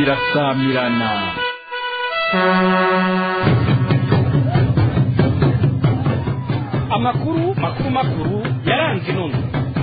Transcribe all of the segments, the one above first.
irasamirana amakuru makuru makuru yaranze intumwa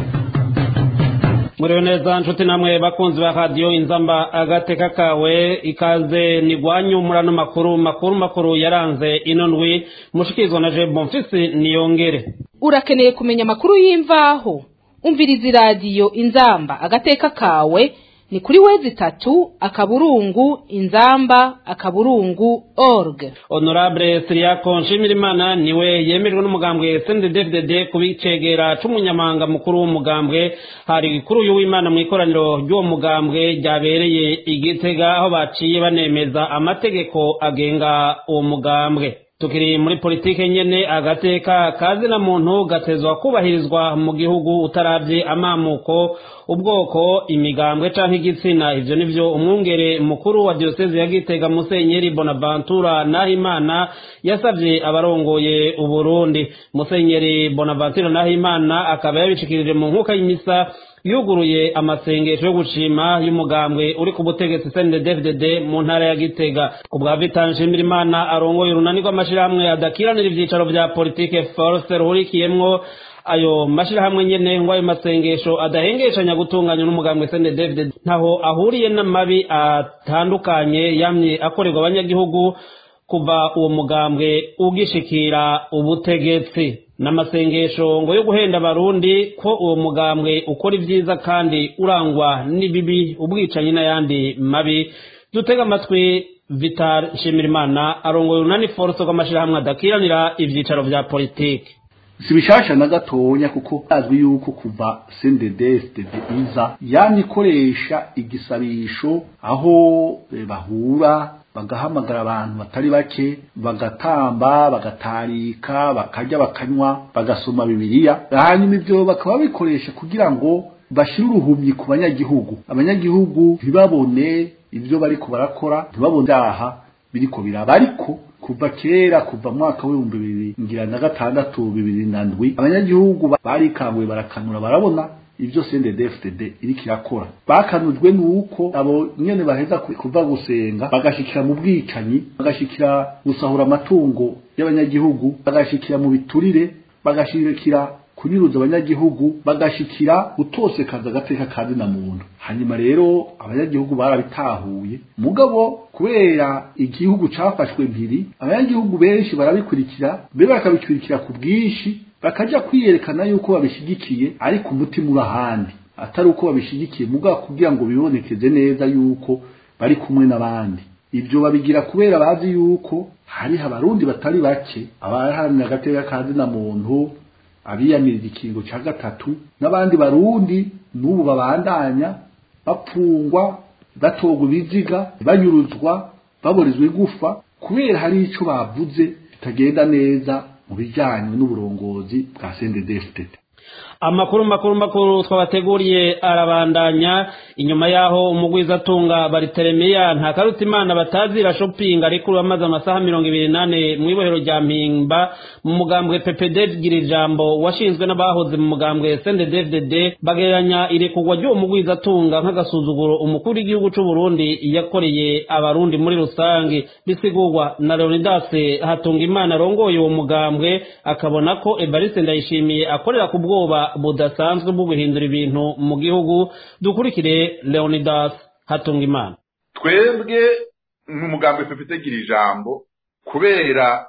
muriwe neza nshuti namwe bakunzi ba radiyo inzamba agateka kawe ikaze nigwanyu muri ano makuru makuru makuru yaranze ino ndwi mushikirizwa na je bonfisi niyongere urakeneye kumenya amakuru y'imvaho umviriza iradiyo inzamba agateka kawe ni kuri wezi itatu akaburungu inzamba akaburungu org honorable siriyako nshimirimana niwe yemejwe n'umugambwe snddddd kubicegera c'umunyamanga mukuru w'umugambwe hari kuri uyu w'imana mu ikoraniro ry'uwo mugambwe ryabereye igitega aho baciye banemeza amategeko agenga uwo mugambwe tukiri muri politike nyene agateka kazina muntu gatezwa kubahirizwa mu gihugu utaravye amamuko ubwoko imigambwe canke igitsina ivyo nivyo umwungere mukuru wa diocese ya Gitega Musenyeri Bonaventura Nahimana yasavye abarongoye uburundi Musenyeri Bonaventura Nahimana akaba yabishikirije mu nkuka y'imisa yuguruye amasengesho yo gushima y'umugambwe uri ku butegetsi CNDD-FDD mu ntara ya Gitega ku bwa Vital Nshimirimana arongoye urunani rw'amashirahamwe adakiranira ivyicaro vya politike force ruhurikiyemwo ayo mashirahamwe nyene ngo ayo masengesho adahengeshanya gutunganya n'umugambwe CNDD-FDD ntaho ahuriye n'amabi atandukanye yamye akorerwa abanyagihugu kuva uwo mugambwe ugishikira ubutegetsi n'amasengesho ngo yo guhenda abarundi ko uwo mugambwe ukora ibyiza kandi urangwa n'ibibi ubwicanyi n'ayandi mabi dutega amatwi vital nshimirimana arongoye urunani force rw'amashirahamwe adakiranira ivyicaro vya politike si bishasha na gatonya kuko azwi yuko kuva CNDD-FDD iza yani ikoresha igisabisho aho e, bahura bagahamagara abantu batari bake bagatamba bagatarika bakarya bakanywa bagasoma bibiliya hanyuma ivyo bakaba bikoresha kugira ngo bashire uruhumyi ku banyagihugu abanyagihugu ntibabone ivyo bariko barakora ntibabone vyaha biriko biraba ariko kuva kera kuva mwaka w'ibihumbi bibiri ngira na gatandatu bibiri na ndwi abanyagihugu barikanguye barakanura barabona ivyo CNDD-FDD iriko irakora bakanujwe nuko abo nyene baheza kuva gusenga bagashikira mu bwicanyi bagashikira gusahura amatungo y'abanyagihugu bagashikira mu biturire bagashikira kunyuruza abanyagihugu bagashikira gutosekaza agateka kazi na muntu hanyuma rero abanyagihugu barabitahuye mugabo kubera igihugu cafashwe mpiri abanyagihugu benshi barabikurikira mbere bakabikurikira ku bwinshi bakaja kwiyerekana yuko babishigikiye ariko umutima uri ahandi atari uko babishigikiye mugabo kugira ngo bibonekeze neza yuko bari kumwe n'abandi ibyo babigira kubera bazi yuko hariho abarundi batari bake abaharanira agateka kazi na muntu abiyamiriza ikingo cya gatatu n'abandi barundi n'ubu babandanya bapfungwa batogwa ibiziga banyuruzwa baburizwa igufa kubera hari icyo bavuze kitagenda neza mu bijyanye n'uburongozi bwa CNDD-FDD amakuru makuru makuru twabateguriye arabandanya inyuma yaho umugwizatunga bariteremiya nta karuta imana batazira shopping ariko amaze amasaha mirongo ibiri nane mu ibohero rya mpimba mu mugambwe ppd gira ijambo washinzwe n'abahoze mu mugambwe snddddd bagereranya irekurwa ry'uwo mugwizatunga nk'agasuzuguro umukuru w'igihugu c'u burundi yakoreye abarundi muri rusange bisigurwa na leonidas hatunga imana arongoye uwo mugambwe akabona ko evariste ndayishimiye akorera ku bwoba budasanzwe bwo guhindura ibintu mu gihugu dukurikire leonidas hatunga imana twebwe nk'umugambwe pepite gira ijambo kubera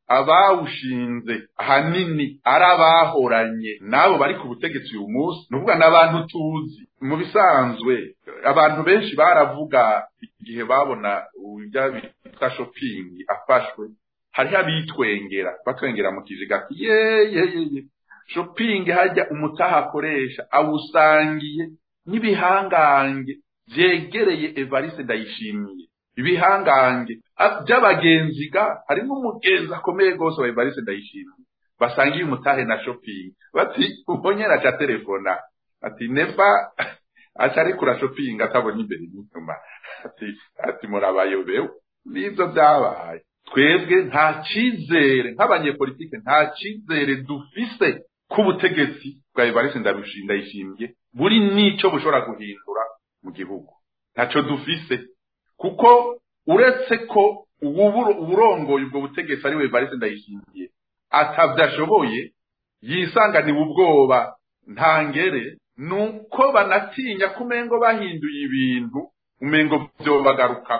abawushinze ahanini ari abahoranye n'abo bari ku butegetsi uyu munsi ni ukuvuga n'abantu tuzi mu bisanzwe abantu benshi baravuga igihe babona uburyo bitwa shopingi afashwe hariho abitwengera batwengera mu kiziga yeyeyeye shopingi hajya umutaha akoresha awusangiye n'ibihangange byegereye evariste ndayishimiye ibihangange by'abagenzi ga harimo umugenzi akomeye rwose wa evariste ndayishimiye basangiye umutahe na shopingi bati ubonye araca telefona ati nefa aca arikura shopingi atabona imbere n'inyuma ati ati murabayobewe n'ibyo byabaye twebwe nta cyizere nk'abanyepolitike nta cyizere dufise k'ubutegetsi bwa evariste ndayishimiye buri n'icyo bushobora guhindura mu gihugu ntacyo dufise kuko uretse ko uburongoye ubwo butegetsi ari we Evariste Ndayishimiye atavyashoboye yisanganiwe ubwoba ntangere nuko banatinya ko umengo bahinduye ibintu umengo vyobagaruka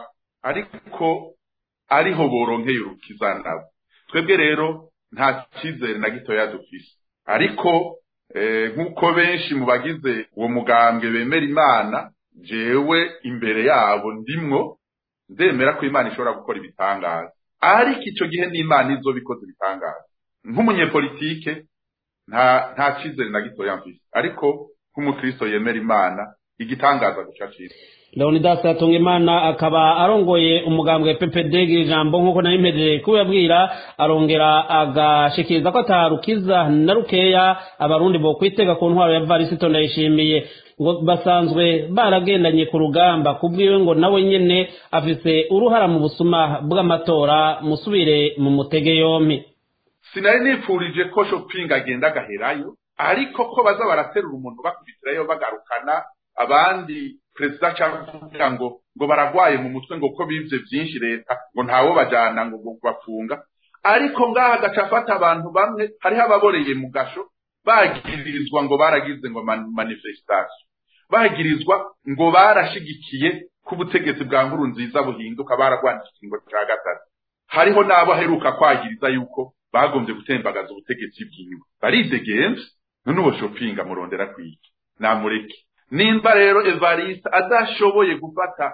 ariko ariho boronkeye urukiza nabo twebwe rero nta cyizere na gitoya dufise ariko nk'uko benshi mu bagize uwo mugambwe bemera imana jewe imbere yabo ndimwo ndemera ko imana ishobora gukora ibitangaza ariko icyo gihe n'imana izo bikoze ibitangaza nk'umunyepolitike nta nta cyizere na gitoya mfise ariko nk'umukristo yemera imana igitangaza guca cyiza leonidas imana akaba arongoye umugambwe ppd ijambo nk'uko nari mpejeje kubibabwira arongera agashikiriza ko atarukiza na rukeya abarundi bo kwitega ku ntwaro ya varisito ndayishimiye ngo basanzwe baragendanye ku rugamba kubwiwe ngo nawe nyene afise uruhara mu busuma bw'amatora musubire mu mutege yompi sinari nipfurije ko shopping agenda agaherayo ariko ko baza baraterura umuntu bakubitirayo bagarukana abandi perezida cyangwa kugira ngo ngo baragwaye mu mutwe ngo ko bivye byinshi leta ngo ntawo bajana ngo bafunga ariko ngaha gaca afata abantu bamwe hariho ababoreye mu gasho bagirizwa ngo baragize ngo manifestation bagirizwa ngo barashigikiye ko ubutegetsi bwa nkuru nziza buhinduka baragwanije ikingo cya gatatu hariho n'abo aheruka kwagiriza yuko bagombye gutembagaza ubutegetsi bwiwe baridegenze none uwo shopping amurondera kwiki namureke nimba rero evariste adashoboye gufata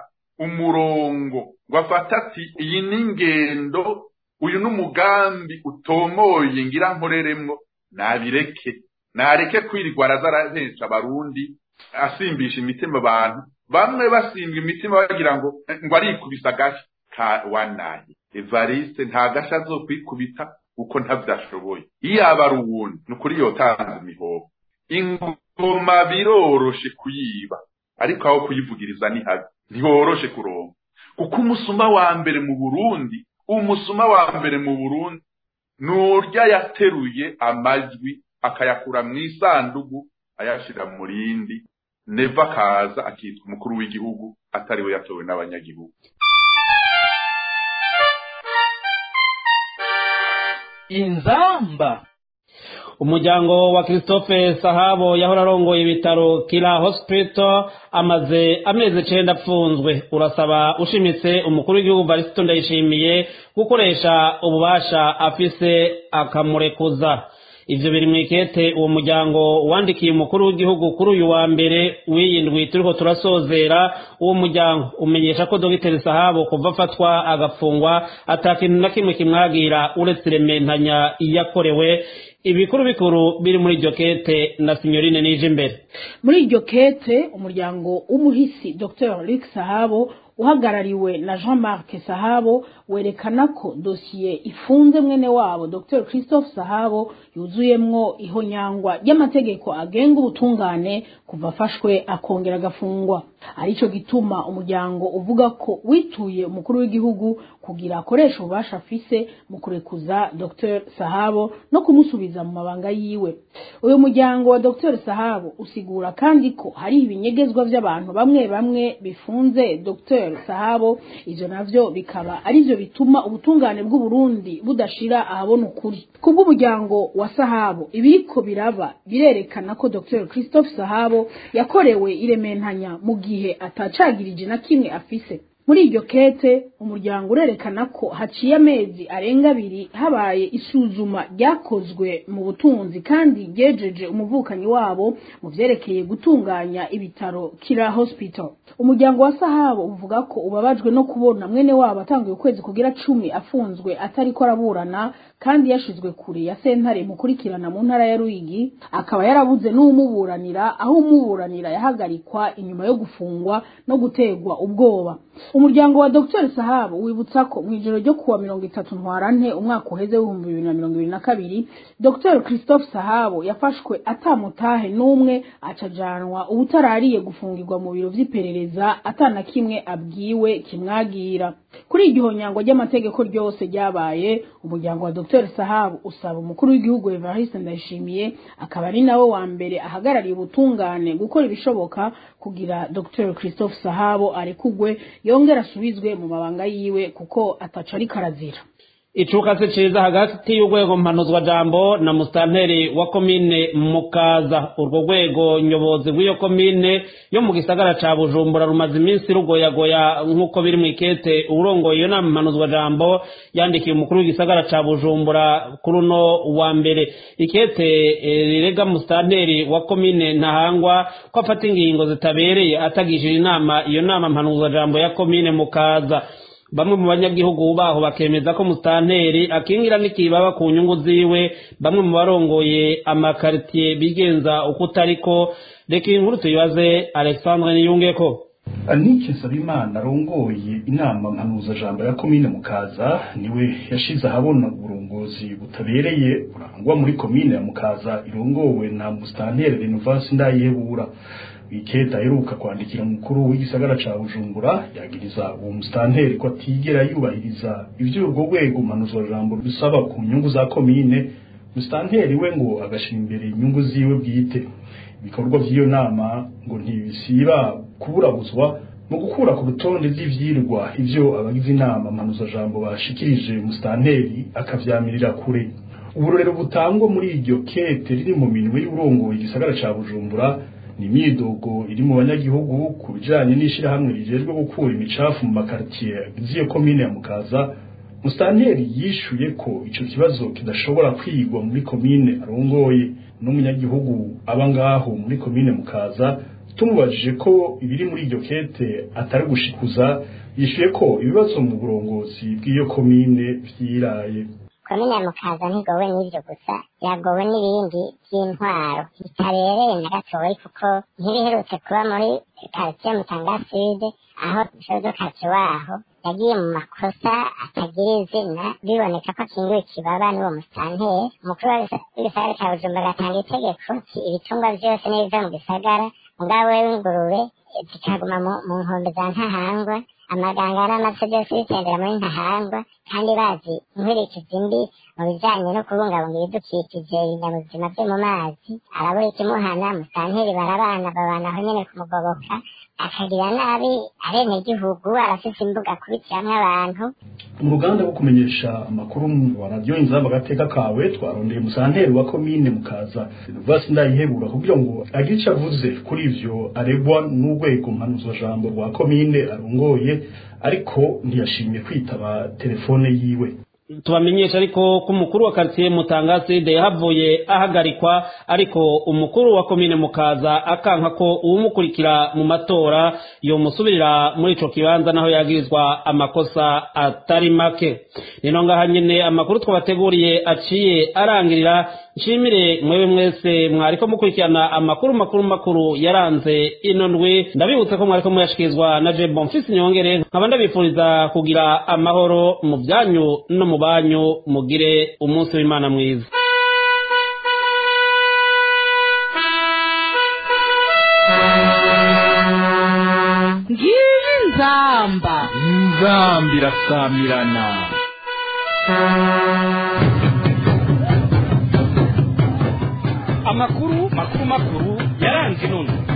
umurongo ngo afate ati iyi ni ingendo uyu ni umugambi utomoye ngira nkoreremwo nabireke nareke kwirirwa araza arahesha abarundi asimbisha imitima abantu bamwe basimbwa imitima bagira ngo ngo arikubisa agashi ka wanaye evariste nta gashi azokwikubita kuko ntavyashoboye iyo aba ari uwundi ni ukuri yotanze imihoho ingoma biroroshe kuyiba ariko aho kuyivugiriza ni habi ntiworoshe kuronka kuko umusuma wa mbere mu burundi umusuma wa mbere mu burundi ni urya yateruye amajwi akayakura mu isandugu ayashira mu rindi neva akaza akitwa umukuru w'igihugu atari we yatowe n'abanyagihugu inzamba umuryango wa christophe sahabo yahora arongoye ibitaro kira hospital amaze amezi icenda apfunzwe urasaba ushimitse umukuru w'igihugu varisito ndayishimiye gukoresha ububasha afise akamurekuza ivyo biri mw'ikete uwo muryango wandikiye umukuru w'igihugu kuri uyu wa mbere w'iyindwi turiko turasozera uwo muryango umenyesha ko dogiteri sahabo kuva afatwa agafungwa ata kintu na kimwe kimwagira uretse irementanya iyakorewe ibikuru bikuru biri muri iryo kete na sinyorine nije imbere muri iryo kete umuryango w'umuhisi dr luc sahabo uhagarariwe na jean marc sahabo werekana ko dosiye ifunze mwene wabo dr christophe sahabo yuzuyemwo ihonyangwa ry'amategeko agenga ubutungane kuva afashwe akongera agafungwa arico gituma umuryango uvuga ko wituye umukuru w'igihugu kugira akoresha ububasha afise mu kurekuza dr sahabo no kumusubiza mu mabanga yiwe uyu muryango wa dr sahabo usigura kandi ko hari ibinyegezwa vy'abantu bamwe bamwe bifunze dr sahabo ivyo navyo bikaba arivyo bituma ubutungane bw'uburundi budashira ahabona ukuri kubw'umuryango wa sahabo ibiriko biraba birerekana ko dr christophe sahabo yakorewe irementanya mu gihe atacagirije na kimwe afise muri iryo kete umuryango urerekana ko haciye amezi arenga abiri habaye isuzuma ryakozwe mu butunzi kandi ryejeje umuvukanyi wabo mu vyerekeye gutunganya ibitaro kira hospital umuryango wa sahabo uvuga ko ubabajwe no kubona mwene wabo atanguye ukwezi kugira cumi afunzwe atariko araburana kandi yashizwe kure ya sentare mukurikirana mu ntara ya Ruyigi akaba yarabuze n'umuburanira aho umuburanira yahagarikwa inyuma yo gufungwa no gutegwa ubwoba umuryango wa Dr Sahabu wibutsa ko mu ijoro ryo kuwa mirongo itatu ntwarante umwaka uheze w'ibihumbi bibiri na mirongo ibiri na kabiri Dr Christophe Sahabu yafashwe atamutahe n'umwe acajanwa ubutarariye gufungirwa mu biro vy'iperereza atana kimwe abwiwe kimwagira kuri iryo honyango ry'amategeko ryose ryabaye umuryango wa Dr dr sahabu usaba umukuru w'igihugu evariste ndayishimiye akaba ari nawe wa mbere ahagarariye ubutungane gukora ibishoboka kugira dr christophe sahabu arekugwe yongera asubizwe mu mabanga yiwe kuko ataco ariko arazira icuka se ciza hagati y'urwego mpanuzwa jambo na musitanteri wa komine mukaza urwo rwego nyobozi rw'iyo komine yo mu gisagara ca bujumbura rumaze iminsi rugoyagoya nk'uko biri mu ikete urongoye iyo nama mpanuzwa jambo yandikiye umukuru w'igisagara ca bujumbura kuri uno wa mbere ikete eh, rirega musitanteri wa komine ntahangwa ko afata ingingo zitabereye atagishije inama iyo nama mpanuzwa jambo ya komine mukaza bamwe mu banyagihugu baho bakemeza ko musitanteri akingira n'ikibaba ku nyungu ziwe bamwe mu barongoye amakaritiye bigenza uko utariko reka iyi nkuru tuyibaze alexandre niyungeko anike nsabimana arongoye inama mpanuzajambo ya komine mukaza niwe yashize ahabona uburongozi butabereye burangwa muri komine ya mukaza irongowe na musitanteri renovasi ndayihebura wiketa aheruka kwandikira umukuru w'igisagara ca bujumbura yagiriza uwo musitanteri ko atigera yubahiriza ivyo urwo rwego mpanuzajambo rusaba ku nyungu za komine musitanteri we ngo agashira imbere inyungu ziwe bwite ibikorwa vy'iyo nama ngo ntibisiba kuburabuzwa mu gukura ku rutonde z'ivyirwa ivyo abagize inama mpanuzajambo bashikirije musitanteri akavyamirira kure uburorero butangwa muri iryo kete riri mu minwe y'urongoye igisagara ca bujumbura ni imyidogo iri mu banyagihugu ku bijanye n'ishirahamwe rijejwe gukura imicafu mu makaritiye z'iyo komine ya mukaza musitanteri yishuye ko ico kibazo kidashobora kwigwa muri komine arongoye n'umunyagihugu aba ngaho muri komine mukaza tumubajije ko ibiri muri iryo kete atari gushikuza yishuye ko ibibazo mu burongozi bw'iyo komine vyiraye komine ya mukaza ntigowe n'ivyo gusa yagowe n'ibindi vy'intwaro bitabereye na gatoyi kuko ntibiherutse kuba muri karitiye mutanga sud aho shozo kati waho yagiye mu makosa atagira izina biboneka ko akingiwe ikibaba n'uwo musitanteri umukuru w'igisagara ca bujumbura agatanga itegeko ki ibitungwa vyose n'ibiva mu gisagara mugabo wewe ingurube zikaguma mu nkombe za ntahangwa amaganga n'amafi byose bitendera muri ntahangwa kandi bazi inkurikizi mbi mu bijanye no kubungabunga ibidukikije ibinyabuzima vyo mu mazi arabura ikimuhana musitanteri barabana babana aho nyene kumugoboka akagira nabi abenegihugu arafise imbuga akubitiramwo abantu mu ruganda rwo kumenyesha amakuru wa radiyo inzamba agateka kawe twarondeye musanteri wa komine mukaza vasi ndayihebura kugira ngo agire ico avuze kuri ivyo aregwa n'urwego mpanuzwajambo rwa komine arongoye ariko ntiyashimye kwitaba telefone yiwe tubamenyesha ariko ko umukuru wa quartier mutangaside yahavuye ahagarikwa ariko umukuru wa komine mukaza akanka ko uwumukurikira mu matora yomusubirira muri ico kibanza naho yagirizwa amakosa atari make nino ngaha nyene amakuru twabateguriye aciye arangirira nshimire mwewe mwese mwariko mukurikirana amakuru makuru makuru yaranze ino ndwi ndabibutse ko mwariko muyashikirizwa na je bonfisi nyongere nkaba ndabifuriza kugira amahoro mu byanyu no mu banyu mugire umunsi w'imana mwiza ngiyi nzamba inzambi irasamirana amakuru makuru makuru yaranze inono